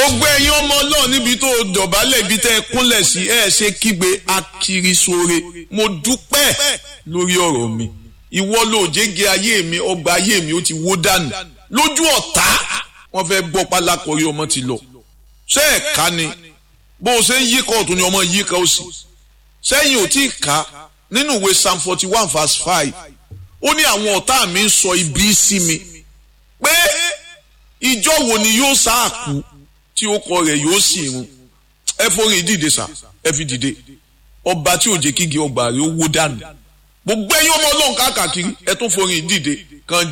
gbogbo ẹ̀yin ọmọ ọlọ́run níbi tó dọ̀bálẹ̀ ibi tẹ́ ẹ kúnlẹ̀ sí ẹ ṣe kígbe akiri sóore mo dúpẹ́ lórí ọ̀rọ̀ mi ìwọ ló jẹ́gẹ́ ayé mi ọgbà ayé mi ó ti wó dànù lójú ọ̀tá wọ́n fẹ́ bọ́ pálákọ̀rí ọmọ ti lọ ṣé ẹ̀ ká ni bó o ṣe ń yí kóòtù ni ọmọ yí ká ó sì sẹ́yìn ò tí ì ká nínú ìwé psalm forty one verse five ó ní àwọn ọ̀tá mi ń sọ ibi sí mi pé ìjọ wo ni yóò sáàkú tí ó kọ rẹ̀ yóò sì run ẹ forí dìde sá ẹ fi dìde ọba tí ò jẹ́ kígi ọgbà rẹ̀ ó wó dànù gbogbo ẹ̀yin ọmọ ọlọ́run káàkiri ẹ tún forí dìde kan